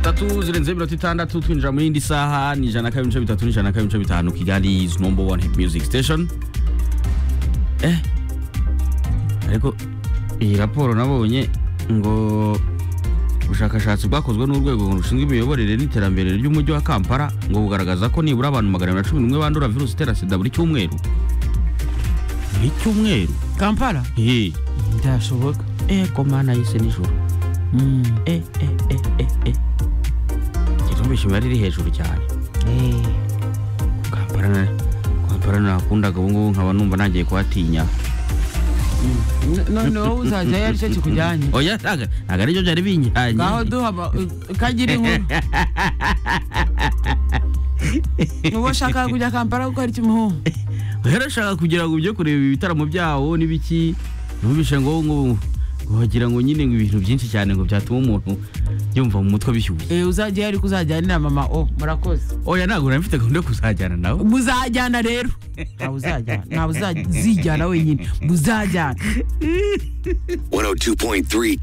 tatu zirenze iminota itandatu twinjira mu yindi saha ni ijana kabiri n'ibice bitatu n'ijana kabiri n'ibice bitanu kigali is number one hit music station eh ariko iyi raporo nabonye ngo ubushakashatsi bwakozwe n'urwego rushinzwe imiyoborere n'iterambere ry'umujyi wa kampala ngo bugaragaza ko nibura abantu magana abiri na cumi n'umwe bandura virusi itera sida buri cyumweru buri cyumweru kampala Eh, ndashoboka eh komana yise nijoro Mm. eh eh eh eh eh Kirumvisha imibare iri hejuru cyane Eh, kampala na kampala nakundaga ubu ngubu nkaba numva nagiye kuhatinya n- none wowe uzajyayo aricyo kikujyanye oya ntago ntago aribyo byari binyanye ngaho duhaba kagira inkuru uwo ushaka kujya kampala gukora iki muhungu yarashaka kugira ngo ujye kureba ibitaramo byawo n'ibiki numvishe ngo ngo wagira ngo nyine ngo ibintu byinshi cyane ngo byatuma umuntu yumva mu mutwe bishyushye Eh, uzajyayo ariko uzajyanira mama o murakoze oya ntabwo nari mfite gahunda yo kuzajyana nawe muzajyana rero ntawe uzajyana ntawe uzajyana wenyine muzajyana 102.3